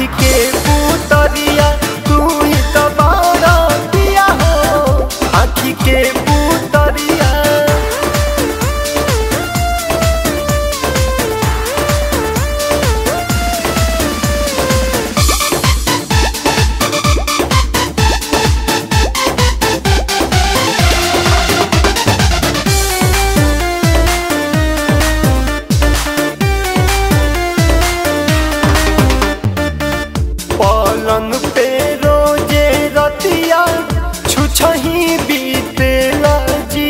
आखी के पुतरिया तू ही तो बारा दिया हो आखी के पुतरिया पलंग पे रोजे रतिया छुछही बीतेला जी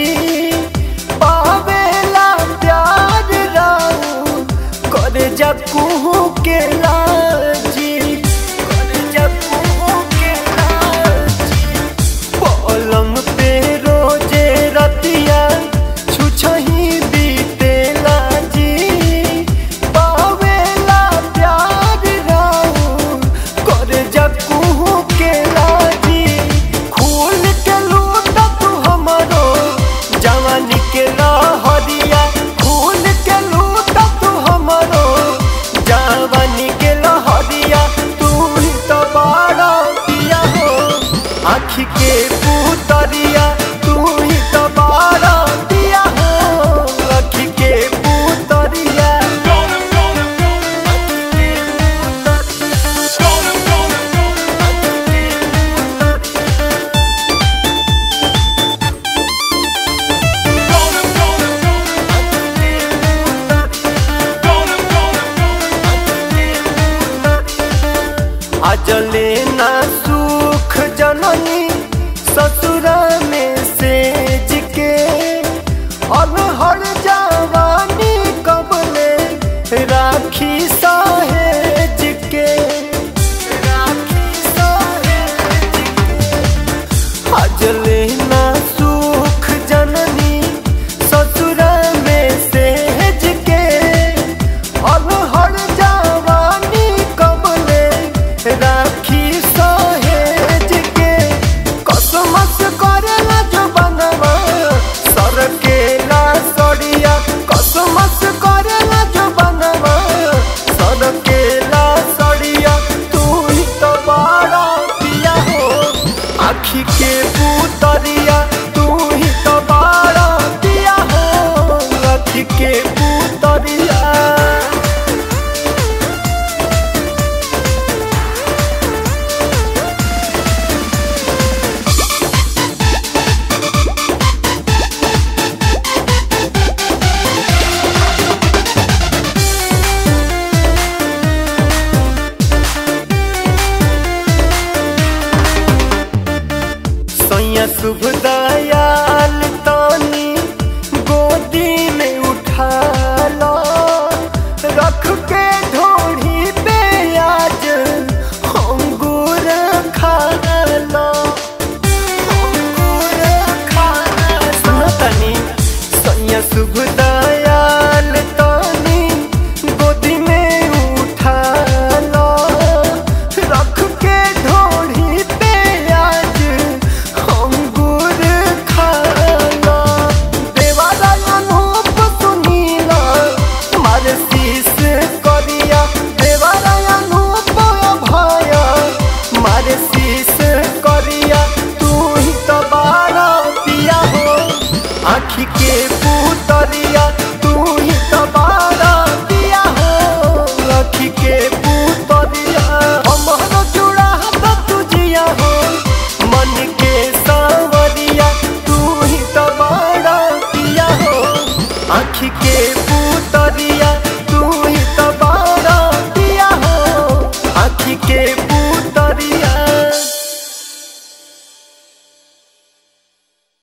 पावेला प्यार राऊ करे जकू के लाजी करे जकू के लाजी पलंग पे रोजे रतिया छुछही बीतेला जी पावेला प्यार राऊ करे जकू के लाजी खूल के लूट तू हमरो जवानी के लहरिया खूल के लूट तू हमरो जवानी के लहरिया तू ही तो बड़ा पिया हो आखी के पुतरिया तू ही तो बड़ा पिया हो आखी के पुतरिया अजले ना सुख जननी ससुरा में सेज के अलहड़ जवानी कबले राखी सहेज के राखी सहेज के अजले ना सुख जननी ससुरा में सेज के अलहड़ जवानी कबले राखी सहेज के कसमस करेला जो बनवा सर के ला सड़िया कसमस करेला जो बनवा सर के ला सड़िया तू ही तो बड़ा पिया हो आखी के पुतरिया तू ही तो बड़ा पिया हो आखी के पुतरिया सैया शुभ दयाल तानी गोदी में उठा लो रख के ढोढ़ी पे आज अंगूर खा लो अंगूर खा लो सुनो तनी सैया शुभ